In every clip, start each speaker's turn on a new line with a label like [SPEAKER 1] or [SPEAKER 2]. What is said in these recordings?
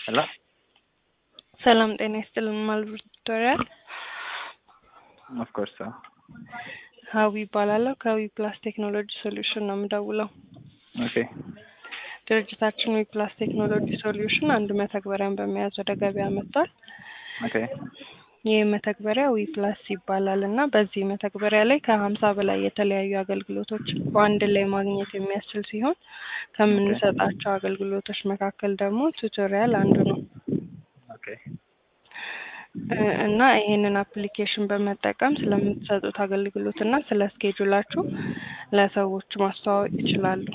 [SPEAKER 1] ሄሎ
[SPEAKER 2] ሰላም ጤና ይስጥልን። ማልብር ቱቶሪያል
[SPEAKER 1] ኦፍኮርስ
[SPEAKER 2] ሀዊ ይባላለሁ። ከዊ ፕላስ ቴክኖሎጂ ሶሉሽን ነው የምደውለው።
[SPEAKER 1] ኦኬ
[SPEAKER 2] ድርጅታችን ዊ ፕላስ ቴክኖሎጂ ሶሉሽን አንድ መተግበሪያን በመያዝ ወደ ገበያ መጥቷል።
[SPEAKER 1] ኦኬ
[SPEAKER 2] ይህ መተግበሪያ ዊ ፕላስ ይባላል እና በዚህ መተግበሪያ ላይ ከሀምሳ በላይ የተለያዩ አገልግሎቶች በአንድ ላይ ማግኘት የሚያስችል ሲሆን ከምንሰጣቸው አገልግሎቶች መካከል ደግሞ ቱቶሪያል አንዱ ነው
[SPEAKER 1] ኦኬ
[SPEAKER 2] እ እና ይሄንን አፕሊኬሽን በመጠቀም ስለምትሰጡት አገልግሎት እና ስለ ስኬጁላችሁ ለሰዎች ማስተዋወቅ ይችላሉ።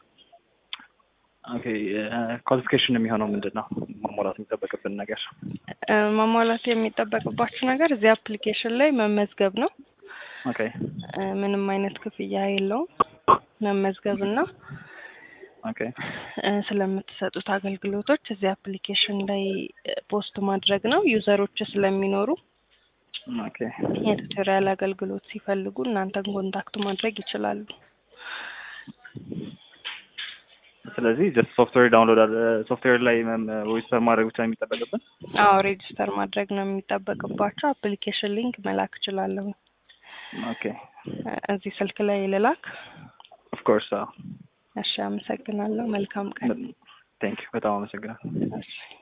[SPEAKER 1] ኦኬ ኳሊፊኬሽን የሚሆነው ምንድን ነው? ማሟላት የሚጠበቅብን ነገር
[SPEAKER 2] እ ማሟላት የሚጠበቅባችሁ ነገር እዚህ አፕሊኬሽን ላይ መመዝገብ ነው።
[SPEAKER 1] ኦኬ
[SPEAKER 2] እ ምንም አይነት ክፍያ የለውም። መመዝገብ እና
[SPEAKER 1] ኦኬ
[SPEAKER 2] እ ስለምትሰጡት አገልግሎቶች እዚህ አፕሊኬሽን ላይ እ ፖስት ማድረግ ነው። ዩዘሮች ስለሚኖሩ
[SPEAKER 1] ኦኬ
[SPEAKER 2] የቱቶሪያል አገልግሎት ሲፈልጉ እናንተን ኮንታክት ማድረግ ይችላሉ።
[SPEAKER 1] ስለዚህ ጀስት ሶፍትዌር ዳውንሎድ አለ ሶፍትዌር ላይ ሬጅስተር ማድረግ ብቻ ነው የሚጠበቅብን?
[SPEAKER 2] አዎ ሬጅስተር ማድረግ ነው የሚጠበቅባቸው። አፕሊኬሽን ሊንክ መላክ እችላለሁ።
[SPEAKER 1] ኦኬ
[SPEAKER 2] እ እዚህ ስልክ ላይ ልላክ።
[SPEAKER 1] ኦፍኮርስ
[SPEAKER 2] እሺ፣ አመሰግናለሁ። መልካም ቀን።
[SPEAKER 1] ቴንክ ዩ በጣም አመሰግናለሁ።
[SPEAKER 2] እሺ